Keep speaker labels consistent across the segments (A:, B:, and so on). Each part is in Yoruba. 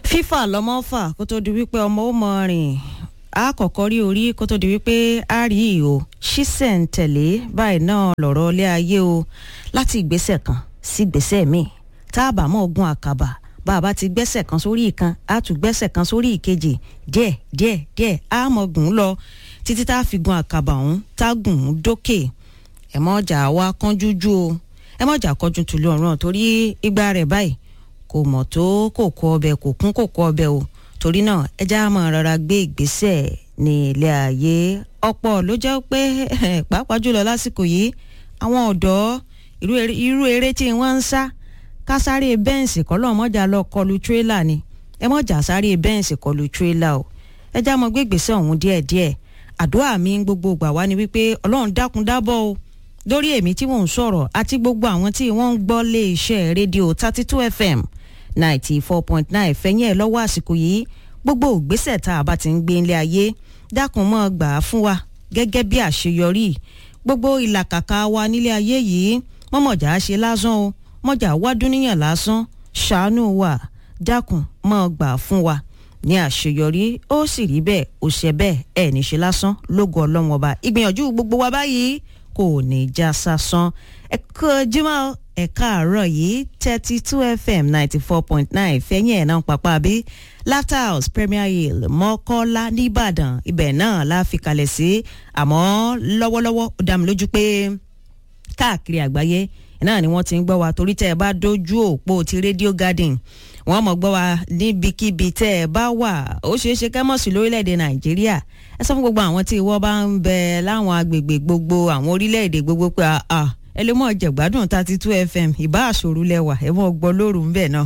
A: fífà lọmọ fà kó tó di wípé ọmọ ó mọ rìn á kọ́kọ́ rí orí kó tó di wípé á rí ìhò ṣísẹ̀ ń tẹ̀lé báyìí náà lọ̀rọ̀ ilé ayé o láti ìgbésẹ̀ kan sí ìgbésẹ̀ míì tá a bá mọ̀ ogun àkàbà bá a bá ti gbẹ́sẹ̀ kan sórí ìkan á tún gbẹ́sẹ̀ kan sórí ìkejì díẹ̀ díẹ̀ díẹ̀ á mọ̀ gùn ún lọ títí tá a fi gun àkàbà ọ̀hún tá a gùn ún dókè ẹ̀ mọ́ ọjà wa kánjú jú o ẹ mọ́ ọjà kọjú tùlù ọ̀run torí ìgbà rẹ̀ báyìí kò mọ̀ tó kòkó ọbẹ̀ kò kún kòkó ọbẹ̀ o torí náà ẹ já máa rọra gbé ìgbésẹ̀ ní ilé ayé ọ̀pọ̀ ló jẹ́ pé pàápàá jùlọ lásìkò yìí àwọn ọ̀dọ́ irú eré tí wọ́n ń sá ká sáré bẹ́ǹsì kọ́ lọ́ọ́ mọ́jà lọ kọlu tírélà ni ẹ mọ́jà sáré bẹ́ǹsì kọlu tírélà o ẹ já mọ́ gbé ìgbésẹ̀ ọ̀hún díẹ̀díẹ̀ àdúrà mi gbogbo gbà wá ni wípé ọlọ́run dákun dábọ̀ o lórí èmi tí mò ń sọ̀rọ̀ àti gbogbo àwọn tí wọ́n ń gbọ́ lé iṣẹ́ rédíò thirty two fm ninety four point nine fẹ̀yìn ẹ̀ lọ́wọ́ àsìkò yìí gbogbo ògbésẹ̀ tá a bá ti ń gbé ilé ayé dákun mọ́ gbà á fún wa gẹ́gẹ́ bí àṣeyọrí gbogbo ìlàkàkà wa nílé ayé yìí mọ́mọ̀jà ṣe lásán o mọ́jà wá dúníyàn lásán ṣàánú wa dákun mọ́ gbà á fún wa ní àṣeyọrí ó sì rí bẹ́ẹ̀ ó ṣe bẹ́ẹ̀ ẹ̀ ní ṣe lásán lógo ọlọ́wọ́n ọba ìgbìyànjú gbogbo wa báyìí kò ní já sásán ẹ kú ojúmọ́ ẹ káàárọ̀ yìí thirty two fm ninety four point nine fẹ́yìn ẹ̀ náà pàpà bí laughter house premier hill mọ́kọ́lá nìbàdàn ibẹ̀ náà la fi kalẹ̀ sí àmọ́ lọ́wọ́lọ́wọ́ ó dá mi lójú pé káàkiri àgbáyé náà ni wọ́n ti ń gbọ́ wa torí tẹ́ ẹ bá dójú òpó ti radio garden wọ́n mọ̀ gbọ́ wa níbikíbi tẹ́ ẹ bá wà ó ṣeé ṣe kẹ́ mọ̀ sí lórílẹ̀‐èdè nàìjíríà ẹ sọ fún gbogbo àwọn tí ìwọ bá ń bẹ láwọn agbègbè gbogbo àwọn orílẹ̀‐èdè gbogbo pé àà ẹ lè mọ jẹgbádùn thirty two fm ìbá àṣòro lẹwà ẹ mọ gbọ́ lóru ńbẹ náà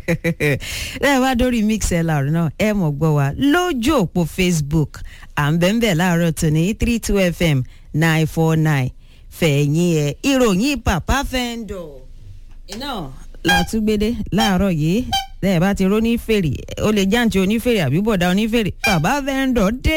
A: ẹ bá dórí mixlr náà ẹ mọ gbọ́ wa lójú òpó facebook à ń bẹ́ẹ̀ láàárọ̀ tòní three two fm nine four nine fẹ̀yìn ẹ̀ ìròyìn pàpà fẹ́ńdọ̀ iná làtúgbédé láàárọ̀ yìí lẹ́yìn bá ti róní fèrè ó lè jáǹtì onífèrè àbí bọ̀dá onífèrè bàbá fẹ́ńdọ̀ dé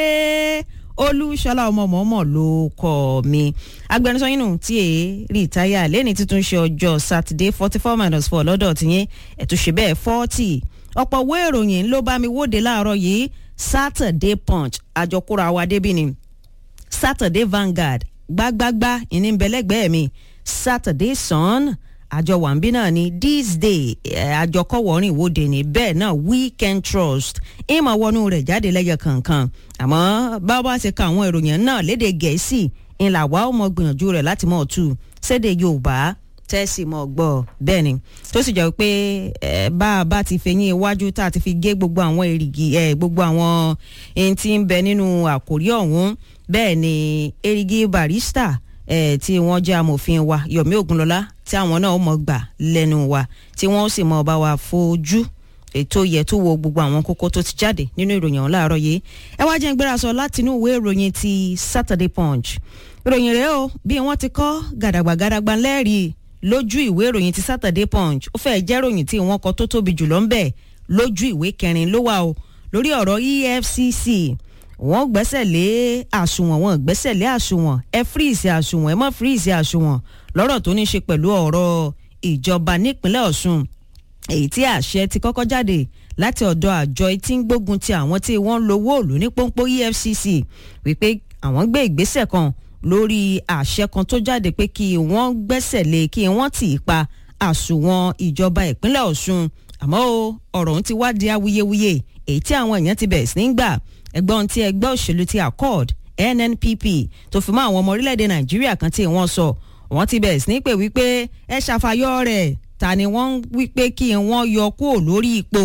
A: olúṣọlá ọmọọmọ ló kọ mi agbẹnusọ yín nù tí èé rìtáyà lẹ́ni tuntun ṣe ọjọ́ sátidé forty four minus four lọ́dọ̀ tìyẹn ẹ̀túnṣe bẹ́ẹ̀ forty ọ̀pọ̀ owó ìròyìn ló bá mi wóde láàárọ̀ yìí saturday punch àjọkúra wa débi ni saturday vanguard gbágbágbá ìníbẹ̀lẹ́gbẹ̀ẹ́ mi saturday sun àjọ wàǹbí náà ni this day àjọkọ̀wọ́rìn ìwọ́de ni bẹ́ẹ̀ náà weekend trust ìmọ̀ wọnú rẹ̀ jáde lẹ́yọ kankan àmọ́ bá wá ṣe ka àwọn ìròyìn náà léde gẹ̀ẹ́sì ńlá wa ó mọ gbìyànjú rẹ̀ láti mọ̀ tú sédè yorùbá tẹ́sí mọ̀ gbọ́ bẹ́ẹ̀ ni tó sì jẹ́ pé bá a bá ti fẹ̀yìn iwájú tá a ti fi gé gbogbo àwọn èrìgì gbogbo àwọn ẹni tí ń bẹ nínú àkórí ọ̀hún bẹ́ẹ̀ ni erigi barista eh, tí wọ́n jẹ́ amòfin wa yomi ogunlọ́lá tí àwọn náà mọ̀ gbà lẹ́nu wa tí wọ́n sì mọ̀ bá wa fojú ètò yẹ tó wo gbogbo àwọn kókó tó ti jáde nínú ìròyìn ọ̀hún láàárọ̀ yìí ẹ wá jẹ́ ń gbéra sọ láti inú ìwé ìròyìn ti saturday punch ìròyìn rẹ̀ o bí wọ́n ti kọ́ gàdàgbà gàdàgbà lẹ́rìí lójú ìwé ìròyìn ti saturday punch ó fẹ́ẹ́ jẹ́ ròyìn tí wọ́n kọ tó tóbi jùlọ ń bẹ̀ lójú ìwé kẹrin ló wà o lórí ọ̀rọ̀ efcc wọ́n gbẹ́sẹ̀ lé àsùnwọ̀n wọ́n gbẹ́sẹ̀ lé àsùnwọ̀n ẹ fíríìsì àsùnwọ̀n ẹ mọ́ fíríìsì àsùnwọ̀n lọ́rọ̀ tó ní ṣe pẹ̀lú ọ̀rọ̀ ìjọba nípínlẹ̀ ọ̀ṣun èyí tí àṣẹ ti kọ́kọ́ jáde láti ọ̀dọ̀ àjọ tí ń gbógun ti àwọn tí wọ́n ń lo wóòlù ní pọ́npọ́ efcc wípé àwọn gbé ìgbésẹ̀ kan lórí àṣẹ kan tó jáde pé kí wọ́n gbẹ́sẹ̀ lé kí wọ́n tì í pa àsùnwọ̀n ìjọba ìpínlẹ̀ ọ̀ṣun àmọ́ ọ̀rọ̀ ọ̀hún ti wá di awuyewuye èyí tí àwọn èèyàn ti bẹ̀rẹ̀ sí ní gbà ẹgbọ́n tí ẹgbẹ́ òṣèlú ti accord nnpp tó fi mọ́ àwọn ọmọ orílẹ̀-èdè nàìjíríà kan tí wọ́n sọ wọ́n ti bẹ̀rẹ̀ sí ní pè wípé ẹ ṣàfàyọ rẹ̀ ta ni wọ́n wípé kí wọ́n yọ kúrò lórí ipò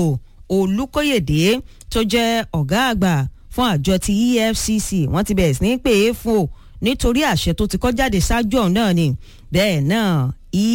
A: olùkóyèdè tó jẹ́ ọ̀gá àgbà fún àjọ ti efcc wọ́n ti bẹ̀rẹ̀ sí ní pè é fún o nítorí àṣẹ tó ti kọ́ jáde ṣáájú ọ̀hún náà ni bẹ́ẹ̀ náà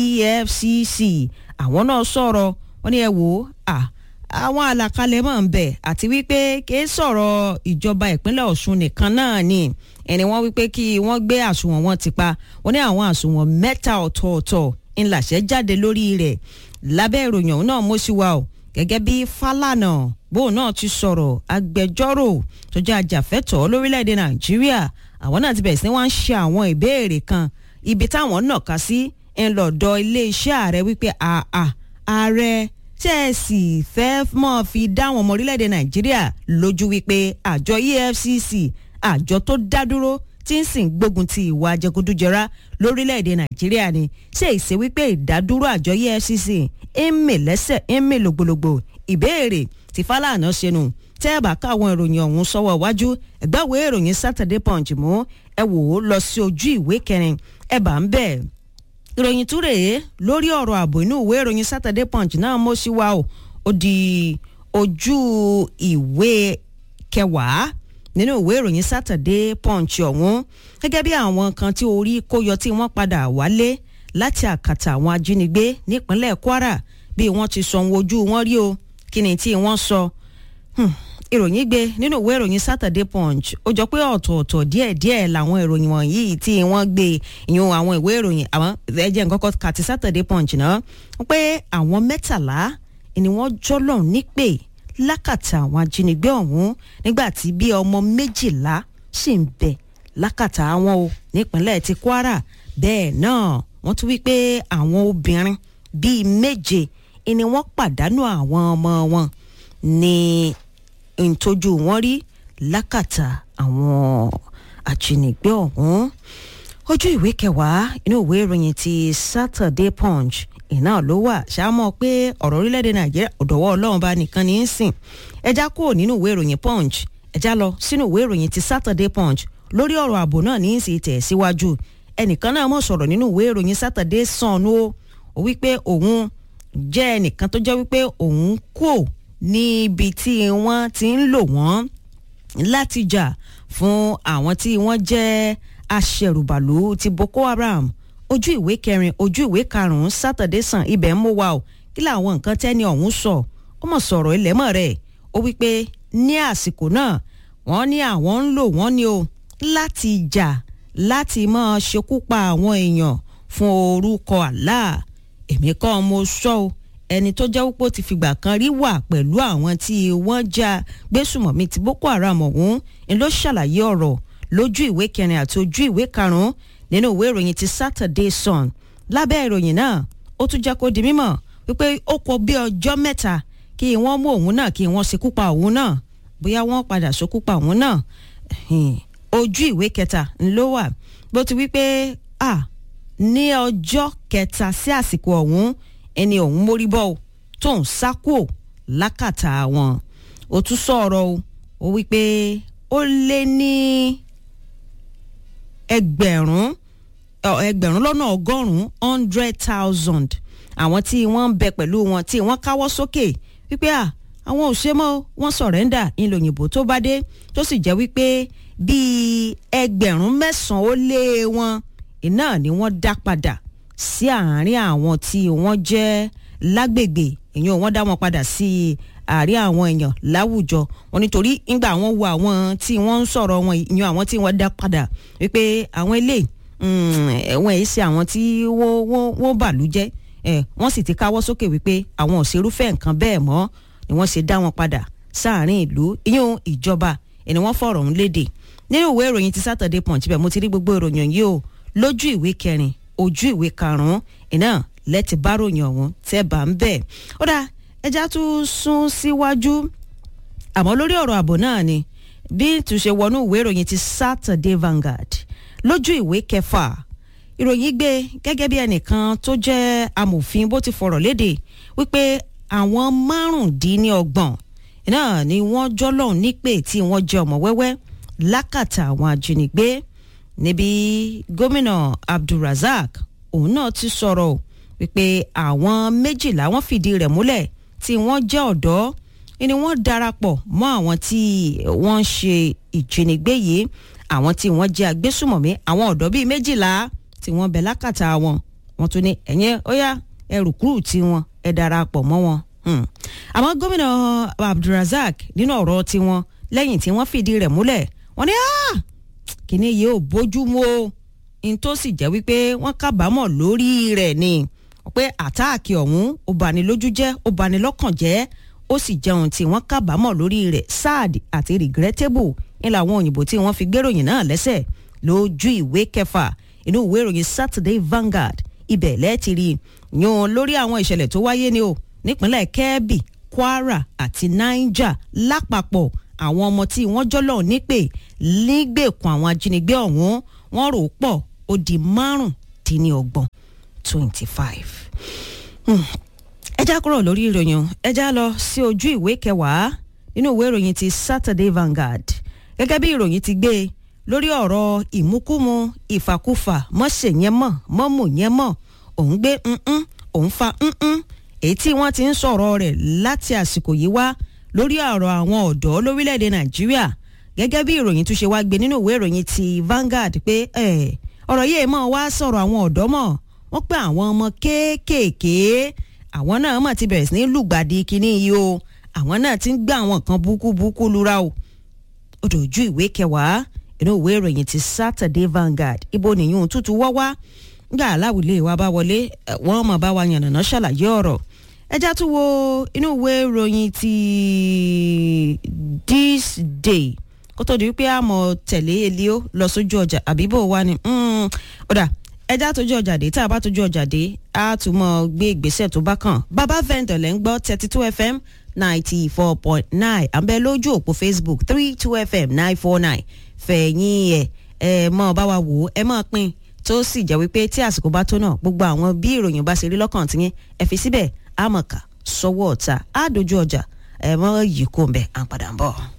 A: efcc àwọn náà sọ̀rọ̀ wọ́n ní ẹ wò ó àwọn àlàkalẹ̀ máa ń bẹ̀ àti wípé kì í sọ̀rọ̀ ìjọba ìpínlẹ̀ ọ̀ṣun nìkan náà ni ẹni wọ́n wípé kí wọ́n gbé àsùnwọ̀n wọn ti pa wọ́n ní àwọn àsùnwọ̀n mẹ́ta ọ̀tọ̀ọ̀tọ̀ ńláṣẹ́ jáde lórí rẹ̀ lábẹ́ ìròyìn ọ̀hún náà mo sì wà o gẹ́gẹ́ bí Fálànà bóun náà ti sọ̀rọ̀ agbẹjọ́rò tó jẹ́ ajàfẹ́tọ̀ọ́ lórílẹ̀‐èdè Nàìjíríà àwọn náà ti bẹ̀rẹ̀ sí wọ́n ń ṣe àwọn ìbéèrè kan ibi táwọn nàka sí ńlọ̀dọ̀ iléeṣẹ́ ààrẹ wípé àà ààrẹ tẹ́ ẹ sì fẹ́ mọ́ fi dá àwọn ọmọ orílẹ̀-èdè nàìjíríà lójú wípé àjọ efcc àjọ tó dá dúró tí ń sìn gbógun ti ìwà jẹgúdújẹrá lórílẹ̀‐èdè nàìjíríà ni ṣé ìṣe wípé ìdádúró àjọ efcc ń mì lẹ́sẹ̀ ń mì lògbòlògbò ìbéèrè tí fálànà ṣẹnu tẹ́ ẹ bá káwọn ìròyìn ọ̀hún sọ́wọ́ iwájú ẹ̀gbáwé ìròyìn saturday punch mú ẹ wò ó lọ sí ojú ìwé kẹrin ẹ bá ń bẹ̀ ìròyìn tún rèé lórí ọ̀rọ̀ ààbò inú ìwé ìròyìn saturday punch náà mọ́ sí wa o ó di ojú ìwé kẹwàá nínú ìwé ìròyìn saturday punch ọ̀hún gẹ́gẹ́ bí àwọn kan tí orí kó yọ tí wọ́n padà wálé láti àkàtà àwọn ajínigbé nípínlẹ̀ kwara bí wọ́n ti sọ ohun ojú wọn rí o kí ni tí wọ́n sọ ìròyìn gbé nínú ìwé ìròyìn saturday punch ó jọ pé ọ̀tọ̀ọ̀tọ̀ díẹ̀díẹ̀ làwọn ìròyìn wọ̀nyí tí wọ́n gbé ìyún àwọn ìwé ìròyìn àwọn ẹ̀jẹ̀ nǹkan kan kàti saturday punch náà pé àwọn mẹ́tàlá ni wọ́n jọ́lọ̀ nípè lákàtà àwọn ajínigbé ọ̀hún nígbà tí bí ọmọ méjìlá sì ń bẹ lákàtà àwọn o nípínlẹ̀ ti kwara bẹ́ẹ̀ náà wọ́n tún wí pé àwọn obìnrin bíi méje ni wọ́n pàdánù àwọn ọmọ wọn ní ìtọ́jú wọn rí lákàtà àwọn ajínigbé ọ̀hún ojú ìwé kẹwàá inú ìwé ìròyìn ti saturday punch iná ló wà ṣáàmọ́ pé ọ̀rọ̀ orílẹ̀-èdè nàìjíríà ọ̀dọ̀wọ́ ọlọ́run bá nìkan ní í sìn ẹja kúrò nínú ìwé ìròyìn punch ẹja lọ sínú ìwé ìròyìn ti saturday punch lórí ọ̀rọ̀ ààbò náà ní í sì tẹ̀ síwájú ẹnìkan náà mọ̀ sọ̀rọ̀ nínú ìwé ìròyìn saturday sun o ó wípé òun jẹ́ ẹnìkan tó jẹ́ wípé òun kò níbi tí wọ́n ti ń lò wọ́n láti jà fún àwọn tí wọ́n jẹ́ aṣẹ̀rùbàlù ti boko haram ojú ìwé kẹrin ojú ìwé karùnún sátọdẹ sàn ibẹ̀ ń mú wa o kí làwọn nǹkan tẹ́ni ọ̀hún sọ ó mọ̀ sọ̀rọ̀ ilẹ̀mọ̀ rẹ̀ ó wí pé ní àsìkò náà wọ́n ní àwọn ń lò wọ́n ní o láti jà láti máa ṣekú pa àwọn èèyàn fún orúkọ Allah èmi kọ́ mo sọ o ẹni tó jẹ́ wípé ó ti fìgbà kan rí wà pẹ̀lú àwọn tí wọ́n já gbésùmọ̀mí ti boko haram ọ̀hún ni ló ṣàlàyé ọ̀rọ̀ lójú ìwé kẹrin àti ojú ìwé karùn-ún nínú ìwé ìròyìn ti saturday sun lábẹ́ ìròyìn náà ó tún jẹ́ kó di mímọ̀ wípé ó kọ bí ọjọ́ mẹ́ta kí wọ́n mú òun náà kí wọ́n ṣekú pa òun náà bóyá wọ́n padà ṣekú pa òun náà ojú ìwé kẹta ló wà bó ti wí pé ah ní ọjọ́ kẹta sí àsìkò ọ̀hún ẹni ọ̀hún mórí bọ́ ọ tó ń sákò lákàtà wọn ó tún sọ̀rọ̀ o ó wí pé ó lé ní ẹgbẹ̀rún ẹgbẹ̀rún lọ́nà ọgọ́rùn-ún hundred thousand àwọn tí wọ́n ń bẹ pẹ̀lú wọn tí wọ́n káwọ́ sókè wípé à àwọn ò ṣe mọ́ wọ́n sọ̀rẹ́ndà ńlòyìnbó tó bá dé tó sì jẹ́ wípé bíi ẹgbẹ̀rún mẹ́sàn-án ó lé wọn iná ni wọ́n dá padà sí àárín àwọn tí wọ́n jẹ́ lágbègbè èèyàn wọ́n dá wọn padà sí àárín àwọn èèyàn láwùjọ wọn nítorí ńgbà wọn wo àwọn tí wọ́n ń sọ̀rọ̀ wọn ìyẹn àwọn tí wọ́n dá padà wípé àwọn eléyìí wọn èyí ṣe àwọn tí wọ́n bàlú jẹ́ wọ́n sì ti káwọ́ sókè wípé àwọn ò ṣerúfẹ́ nǹkan bẹ́ẹ̀ mọ́ ni wọ́n ṣe dá wọn padà sáàárín ìlú ìyẹn ìjọba ẹni wọ́n fọ̀rọ̀ ń léde nínú ìwé ìròyìn ti Saturday Punch bẹ́ẹ̀ mo ti rí gbogbo ìròyìn yìí o lójú ìwé kẹrin ojú ìwé karùnún iná lẹ́tì bá ròyìn ọ̀hún tẹ́ bá ń bẹ̀. ó dá ẹja tún sún síwájú àmọ́ lórí ọ̀rọ̀ ààbò náà ni bí túnṣe wọnú ìwé ìròyìn ti Saturday Vanguard lójú ìwé kẹfà ìròyìn gbé gẹ́gẹ́ bí ẹnìkan tó jẹ́ amòfin bó ti fọ̀rọ̀ léde wípé àwọn márùndínlọ́gbọ̀n náà ni wọ́n jọ́lọ́hún nípè tí wọ́n jẹ́ ọmọ wẹ́wẹ́ lákàtà àwọn ajínigbé níbi gómìnà abdulrasaq òun náà ti sọ̀rọ̀ wípé àwọn méjìlá wọ́n fìdí rẹ̀ múlẹ̀ tí wọ́n jẹ́ ọ̀dọ́ ni wọ́n darapọ̀ mọ́ àwọn tí wọ́n ń ṣe ìjínigbé yìí àwọn tí wọ́n jẹ́ agbésùmọ̀mí àwọn ọ̀dọ́ bíi méjìlá tí wọ́n bẹ̀ lákàtà wọn wọ́n tún ní ẹ̀yẹn ó yá ẹ rùkúrù tí wọn ẹ darapọ̀ mọ́ wọn. àmọ́ gómìnà abdulrasaq nínú ọ̀rọ̀ tiwọn lẹ́yìn tí wọ́n fìdí rẹ̀ múlẹ̀ wọ́n ní kíní yìí ò bójú mu o n tó sì jẹ́ wípé wọ́n kábàámọ̀ lórí rẹ̀ ni pé àtáàkì ọ̀hún ó bani lójú jẹ́ ó bani lọ́kàn jẹ́ ó sì jẹun tí wọ́n kábàámọ̀ lórí rẹ̀ sad àti regrettable ní làwọn òyìnbó tí wọ́n fi gbéròyìn náà lẹ́sẹ̀ lójú ìwé kẹfà inú ìwé ìròyìn Saturday Vanguard ibẹ̀ lẹ́ẹ̀tì rí yan lórí àwọn ìṣẹ̀lẹ̀ tó wáyé ni o nípínlẹ̀ kebbi kwara àti niger lápapọ̀ àwọn ọmọ tí wọ́n jọ́lọ̀ nípè nígbèkùn àwọn ajínigbé ọ̀hún wọ́n rò pọ̀ ó di márùndínlọ́gbọ̀n twenty five. ẹ já kúrò lórí ìròyìn ẹ já lọ sí ojú ìwé kẹwàá nínú ìwé ìròyìn ti Saturday Vanguard gẹ́gẹ́ bí ìròyìn ti gbé lórí ọ̀rọ̀ ìmúkúmu ìfàkúfà mọ́ṣẹ̀ yẹn mọ̀ mọ́mù yẹn mọ̀ òun gbé nǹkan òun fa nǹkan èyí tí wọ́n ti ń sọ̀rọ̀ rẹ̀ láti àsìkò yìí wá lórí ọ̀rọ̀ àwọn ọ̀dọ́ lórílẹ̀‐èdè Nàìjíríà gẹ́gẹ́ bí ìròyìn tún ṣe wá gbé nínú ìwé ìròyìn ti Vanguard pé ọ̀rọ̀ yìí mọ̀ wá sọ̀rọ̀ àwọn ọ̀dọ́ mọ̀ wọ́n pé àwọn ọmọ kéékèèké àwọn náà mọ̀ ti bẹ̀rẹ̀ sí ní lùgbàdì kínní yìí o àwọn náà ti ń gbé àwọn kan búkúbúkú lura o ó dojú ìwé kẹwàá inú ìwé ìròyìn ti Saturday Vanguard ibo nìyún tútù wọ́ wá gbà aláwìlé wa bá wọlé wọ́n mọ̀ bá wa yànnàná ṣàlàyé ọ̀rọ̀ ẹjá tún wo inú ìwé ìròyìn ti This Day kó tó di wípé àmọ́ tẹ̀lé elio lọ sójú ọjà àbíbò wa ni ọ̀dà ẹjá tójú ọjà dé tá a bá tójú ọjà dé a tún mọ gbé ìgbésẹ̀ tó bá kàn bàbá vendor lẹ́ ń gbọ́ thirty two fm ninety four point nine àbẹ lójú òpó facebook three two fm nine four nine fẹ̀yìn ẹ̀ ẹ̀ mọ́ bá wa wò ó ẹ mọ́ pín tó sì jẹ́ wípé tí àsìkò bá tó náà gbogbo àwọn bí ìròyìn bá ṣe rí lọ́kàn tiyín ẹ fi síbẹ̀ àmọ̀ká sọ́wọ́ ọ̀tá á dojú ọjà ẹ mọ́ yìí kò ń bẹ̀ à ń padà ń bọ̀.